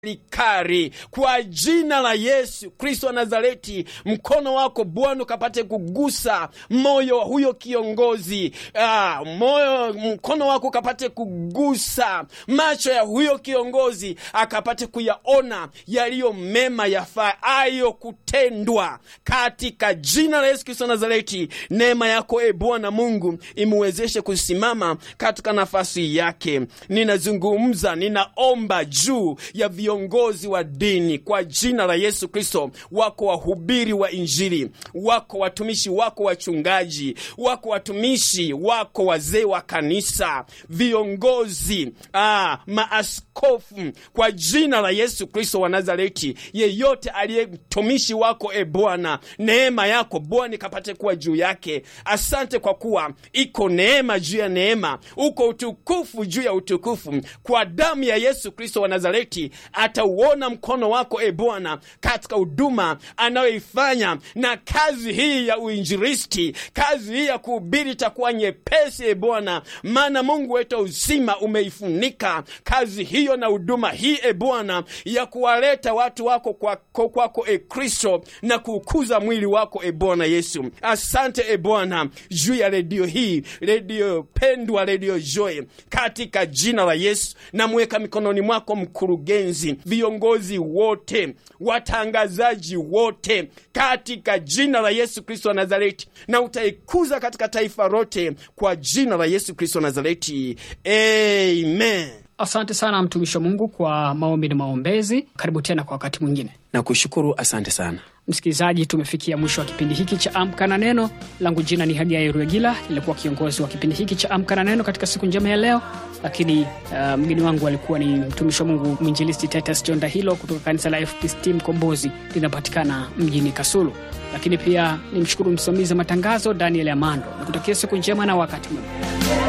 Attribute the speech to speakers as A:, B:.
A: likari kwa jina la Yesu Kristo wa Nazareti, mkono wako Bwana ukapate kugusa moyo wa huyo kiongozi ah, moyo mkono wako ukapate kugusa macho ya huyo kiongozi, akapate kuyaona yaliyo mema yafaayo kutendwa katika jina la Yesu Kristo wa Nazareti. Neema yako e Bwana Mungu imuwezeshe kusimama katika nafasi yake. Ninazungumza, ninaomba juu ya viongozi wa dini kwa jina la Yesu Kristo. Wako wahubiri wa Injili, wako watumishi wako wachungaji, wako watumishi wako wazee wa kanisa, viongozi ah, maaskofu, kwa jina la Yesu Kristo wa Nazareti, yeyote aliye mtumishi wako e Bwana, neema yako Bwana ikapate kuwa juu yake. Asante kwa kuwa iko neema juu ya neema, uko utukufu juu ya utukufu. Kwa damu ya Yesu Kristo wa Nazareti atauona mkono wako e Bwana katika huduma anayoifanya, na kazi hii ya uinjilisti, kazi hii ya kuhubiri itakuwa nyepesi e Bwana, maana Mungu wetu uzima umeifunika kazi hiyo na huduma hii e Bwana, ya kuwaleta watu wako kwako kwako e Kristo, na kuukuza mwili wako e Bwana Yesu. Asante e Bwana juu ya redio hii, redio pendwa, redio Joy, katika jina la Yesu namweka mikononi mwako mkurugenzi, viongozi wote, watangazaji wote, katika jina la Yesu Kristo wa Nazareti, na utaikuza katika taifa lote kwa jina la Yesu Kristo wa Nazareti, amen.
B: Asante sana mtumishi wa Mungu kwa maombi na maombezi. Karibu tena kwa wakati mwingine.
A: Na kushukuru, asante sana.
B: Msikilizaji, tumefikia mwisho wa kipindi hiki cha Amka na Neno. Langu jina ni Hadia Yeruegila, nilikuwa kiongozi wa kipindi hiki cha Amka na Neno katika siku njema ya leo, lakini uh, mgeni wangu alikuwa ni mtumishi wa Mungu mwinjilisti Titus John Dahilo kutoka kanisa la FPCT Mkombozi, linapatikana mjini Kasulu. Lakini pia nimshukuru msimamizi wa matangazo Daniel Amando, nikutakia siku njema na wakati mwema.